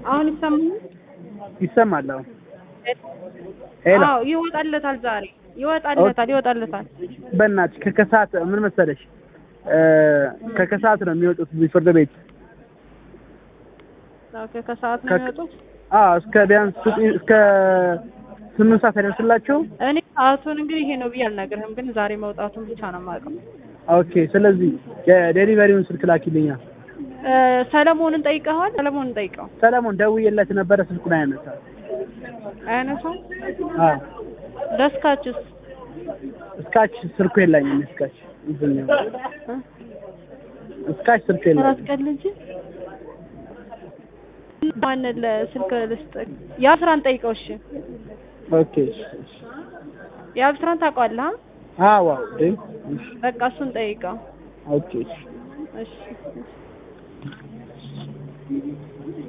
አሁን ይሰማል? ይሰማል? አሁን ሄሎ አዎ ይወጣለታል፣ ዛሬ ይወጣለታል፣ ይወጣለታል። በእናትሽ ከከሰዓት ምን መሰለሽ እ ከከሰዓት ነው የሚወጡት እዚህ ፍርድ ቤት ኦኬ ከሰዓት ነው ከ- የሚወጡት። አዎ እስከ ቢያንስ ስጥ- እስከ ስምንት ሰዓት አይደርስላቸው እኔ ሰዓቱን እንግዲህ ይሄ ነው ብዬ አልነግርህም፣ ግን ዛሬ መውጣቱን ብቻ ነው የማውቀው። ኦኬ ስለዚህ የዴሊቨሪውን ስልክ ላኪልኛ እ ሰለሞንን ጠይቀኸዋል? ሰለሞንን ጠይቀው። ሰለሞን ደውዬለት ነበረ ስልኩን አያነሳ አያነሳም። አዎ ደስካችስ እስካች ስልኩ የለኝም እስካች እዚህኛው እ? እስካች ስልኩ አራት የለኝም ቀን ልጅ ማንን ለስልክ ልስጥ? የአብስራን ጠይቀው። እሺ ኦኬ እሺ፣ እሺ። የአብስራን ታውቀዋለህ? አ? አዎ አዎ እንዴ እሺ በቃ እሱን ጠይቀው። ኦኬ እሺ እሺ